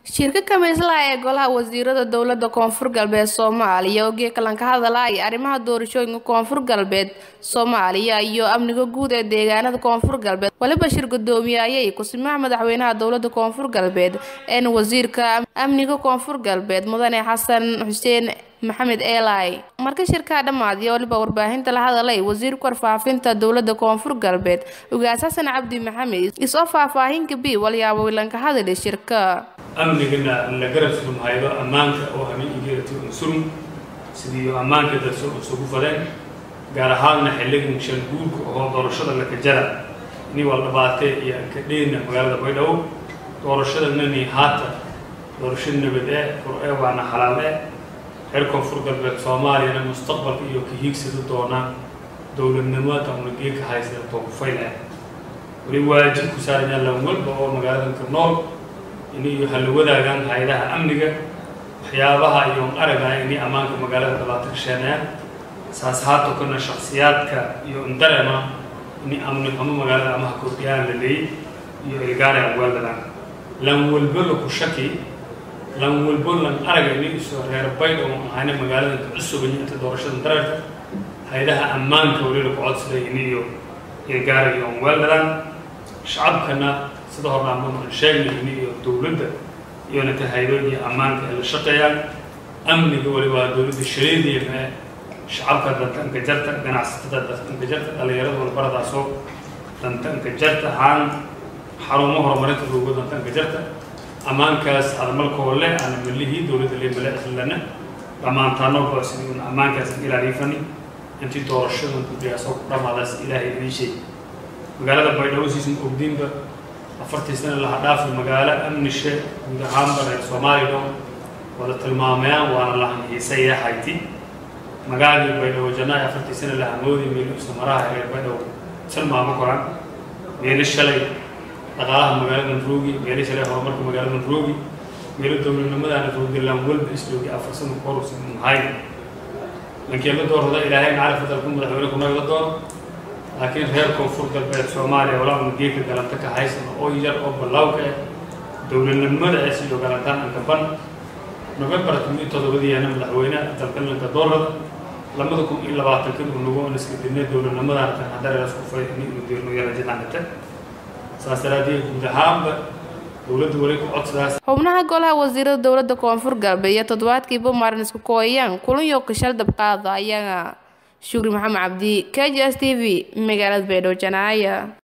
shirka kamiislaha ee golaha wasiirada dowlada koonfur galbeed soomaaliya oo geekalan ka hadalaya arrimaha doorashooyinka koonfur galbeed soomaaliya iyo amniga guud ee deegaanada koonfur galbeed waliba shir gudoomiyayay kusimaha madaxweynaha dowlada koonfur galbeed een wasiirka amniga koonfur galbeed mudane xasan xuseen maxamed eelay marka shirkaa dhammaadiya waliba warbaahinta la hadalay wasiirka warfaafinta dowlada koonfur galbeed ugaas xasan cabdi maxamed isoo faahfaahinka b walyaabo wilanka hadali shirka amnigana la garab surmahaydo ammaanka oo hamiigeerati unsurm sidii ammaanka dadso isugu fadeen gaar ahaanna xilligan shan guurka oo doorashada laka jara ni waa dhabaatee iyo ankadheena magaalada baydhabo doorashadana haata doorasho nabad ee qur-ee waana xalaal ee reer koonfur galbeed soomaaliyana mustaqbalka iyo ka hiigsada doonaan dowladnimada una geeka haysada toogufayl ah weli waajib ku saarayaan lan walba oo magaaladanka nool inay hala wadaagaan hay-adaha amniga waxyaabaha iyo aragaya inay ammaanka magaalada dhibaato ka sheenayaan saas haato kana shaksiyaadka iyo indarema inay amni xumo magaalada amaha kordhiyaan la leeyay iyo ilgaara amwaaladaan lan walbo laku shaki lan walbo lan araga inay isoo reer bayd oo ahayna magaaladan ka cusubay inta doorashada dareerta hay-adaha ammaanka weli laku codsaday iniyo ilgaara iyo amwaaladaan shacabkana sida horna aan sheegnay iniyo dowladda iyona ta hay-adooda iyo ammaanka ay la shaqeeyaan amniga wali waa dowladda shareediya ee shacabka dantanka jarta ganacsatada dantanka jarta dhalinyarada walbaradaasoo dantanka jarta haan xarumo horumarinta loogo dantanka jarta ammaankaas adamalkoo leh ana malihii dowladda le male islana dhammaantaanoba sidii un ammaankaas ilaaliifani intii doorashadan guddigaasoo ku dhamaadaas ilaahay idin sheeg magaalada baydhabo siisan ogdiinba afartii sana laha dhaafi magaalo amnishe guud ahaanba reer soomaaliya dhow wada tilmaamayaan waana lahan xiisaya hayti magaaladii baydhabo janaayo afartii sana laha moodi meelu isla maraha reer baydhabo tilmaamo koran meelo shalay dhaqaalaha magaaladan roogi meelo shalay horumarka magaaladan roogi meelo dowladnimadaana roogdilaan walba isloogi afar sana korusan mahay lankii la doorada ilaahay macalif dalku madaxweyne kunaga la dooro laakiin reer koonfur galbeed soomaaliya walaa una geeka galanta ka haysano oo yar oo ballawka ah dowladnimada ee sidoo galantaan anka ban novembar kun iyo todobadiyaana madaxweyne dalkalanka doorada lamada kun iyo labaatanka unago on iska dirnay dowladnimadaan tan haddareeras ku fay ini unu dirno yarajidangate saas daraadeed guud ahaanba dowladda weli ku codsadaas xubnaha golaha wasiirada dowlada koonfur galbeed iyo toddobaadkiiba maarin isku kooyayaan kulan iyo kashal dabqaada ayaga shukri maxamed cabdi k j s t v magaalada baydhabo janaaya